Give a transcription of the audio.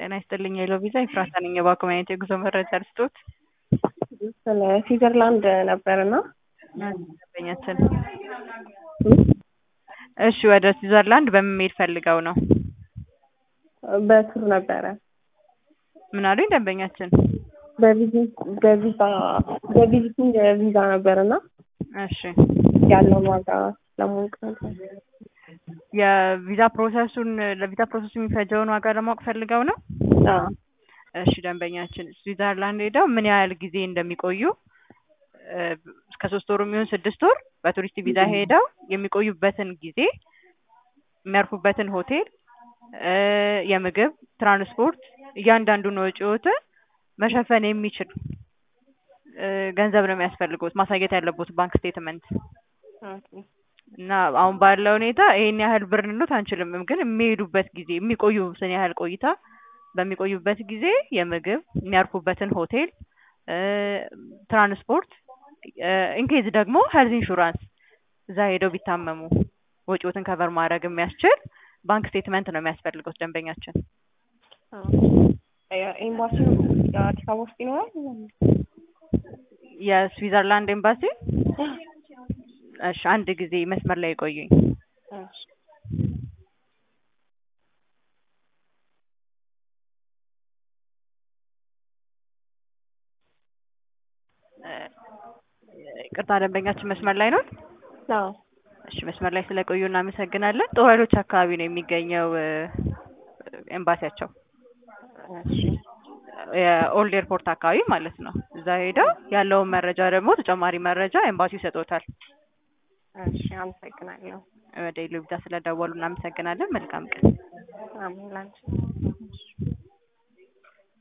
ጤና ይስጥልኝ የሎ ቪዛ ኤፍራታ ነኝ። የባንክ ማግኘት የጉዞ መረጃ ልስጦት። ስለ ስዊዘርላንድ ነበርና ደንበኛችን እሺ፣ ወደ ስዊዘርላንድ በምን መሄድ ፈልገው ነው? በቱር ነበረ ምን አሉኝ ደንበኛችን? በቪዚት በቪዛ በቪዚቲንግ ቪዛ ነበርና እሺ፣ ያለውን ዋጋ ለማወቅ ነበር። የቪዛ ፕሮሰሱን ለቪዛ ፕሮሰሱ የሚፈጀውን ዋጋ ለማወቅ ፈልገው ነው? አዎ እሺ ደንበኛችን ስዊዘርላንድ ሄደው ምን ያህል ጊዜ እንደሚቆዩ እስከ ሶስት ወር የሚሆን ስድስት ወር በቱሪስት ቪዛ ሄደው የሚቆዩበትን ጊዜ የሚያርፉበትን ሆቴል፣ የምግብ፣ ትራንስፖርት እያንዳንዱን ወጪዎትን መሸፈን የሚችል ገንዘብ ነው የሚያስፈልጉት ማሳየት ያለቦት ባንክ ስቴትመንት እና አሁን ባለው ሁኔታ ይሄን ያህል ብር ልንሉት አንችልም። ግን የሚሄዱበት ጊዜ የሚቆዩትን ያህል ቆይታ በሚቆዩበት ጊዜ የምግብ የሚያርፉበትን ሆቴል፣ ትራንስፖርት ኢንኬዝ ደግሞ ሄልዝ ኢንሹራንስ እዛ ሄደው ቢታመሙ ወጪዎትን ከቨር ማድረግ የሚያስችል ባንክ ስቴትመንት ነው የሚያስፈልገው ደንበኛችን። ኤምባሲ የአዲስ አበባ ውስጥ ይኖራል። የስዊዘርላንድ ኤምባሲ እሺ፣ አንድ ጊዜ መስመር ላይ ቆዩኝ። ቅርታ ደንበኛችን መስመር ላይ ነው? አዎ እሺ፣ መስመር ላይ ስለቆዩ እናመሰግናለን። ጦር ኃይሎች አካባቢ ነው የሚገኘው ኤምባሲያቸው፣ እሺ የኦልድ ኤርፖርት አካባቢ ማለት ነው። እዛ ሄደው ያለውን መረጃ ደግሞ ተጨማሪ መረጃ ኤምባሲው ይሰጦታል። እሺ አመሰግናለሁ። ወደ ኢሉቢታ ስለደወሉ እናመሰግናለን። መልካም ቀን። አሜን ላንቺ